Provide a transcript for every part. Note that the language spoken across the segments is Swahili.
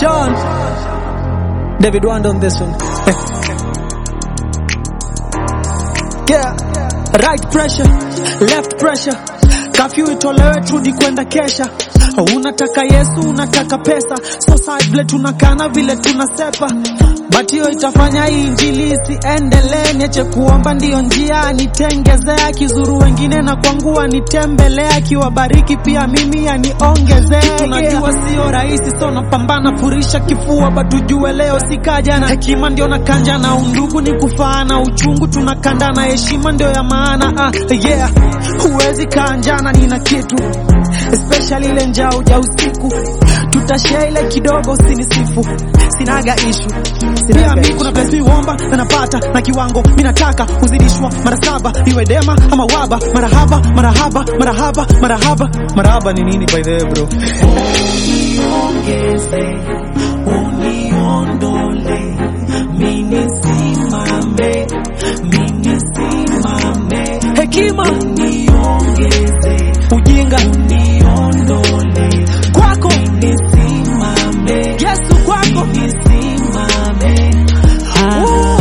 Sean. David Wanda on this one. yeah. Right pressure, left pressure. Kafyu itolewe turudi kwenda kesha. Unataka Yesu, unataka pesa. So side vile tunakana vile tunasepa. But hiyo itafanya hii injili isiendelee, niache kuomba ndiyo njia nitengezea, kizuru wengine na kwangu anitembelea, kiwabariki pia mimi aniongezee. Tunajua sio rahisi, so napambana furisha kifua, but ujue leo sikaja na hekima, ndio na kanja na undugu ni kufaana, uchungu tunakanda na heshima ndio ya maana. Ah, yeah, huwezi kanjana, nina kitu especially ile njaa uja usiku, tutashare ile kidogo, usinisifu, sinaga ishu pia mi kuna place mi uomba na napata na kiwango mi nataka kuzidishwa mara saba iwe dema ama waba marahaba marahaba marahaba marahaba marahaba ni nini by the way bro uniongeze, uniondole, minisimame, minisimame, hekima uniongeze, ujinga uniondole, kwako minisimame, yesu kwako minisimame. Woo.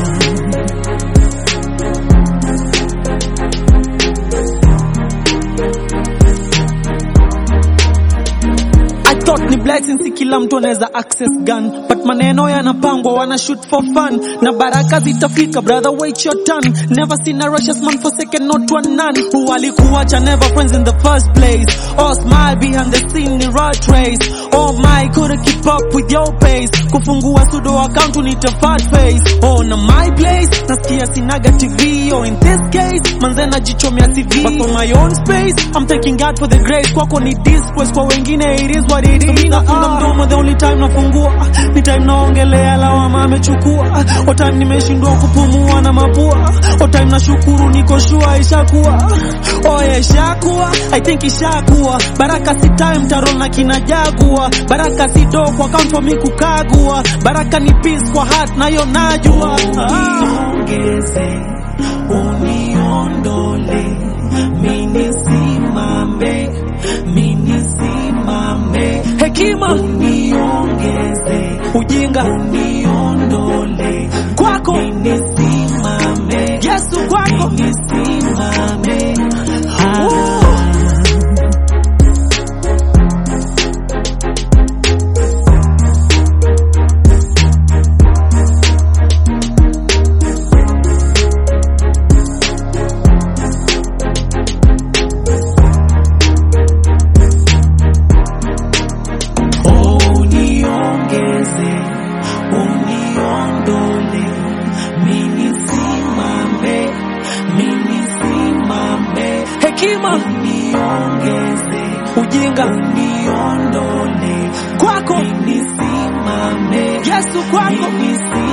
I thought ni blessing si kila mtu anaweza access gun but maneno yanapangwa wana shoot for fun na baraka zitafika brother wait your turn never seen a righteous man forsaken not one none who walikuacha never friends in the first place oh smile behind the scene ni rat race oh my couldn't keep up with your pace kufungua sudo account unita fat face oh na my place nasikia sinaga tv oh in this case manze najichomea cv but for my own space i'm thanking god for the grace kwako ni disgrace kwa wengine it is what it is mimi nafunga mdomo the only time nafungua ni time naongelea lawama amechukua o time nimeshindwa kupumua na mapua o time nashukuru niko shua ishakuwa oye ishakuwa i think ishakuwa baraka si time tarol na kinajagua baraka si do kwa account for mi kukagua baraka ni peace kwa heart nayo najua ah. Uniongeze, uniondole, minisimame, minisimame, hekima uniongeze, ujinga uniondole, kwako minisimame, yesu kwako minisimame. Woo. Uniongeze, uniondole, minisimame, minisimame, hekima uniongeze, ujinga uniondole, kwako minisimame, yesu kwako minisimame.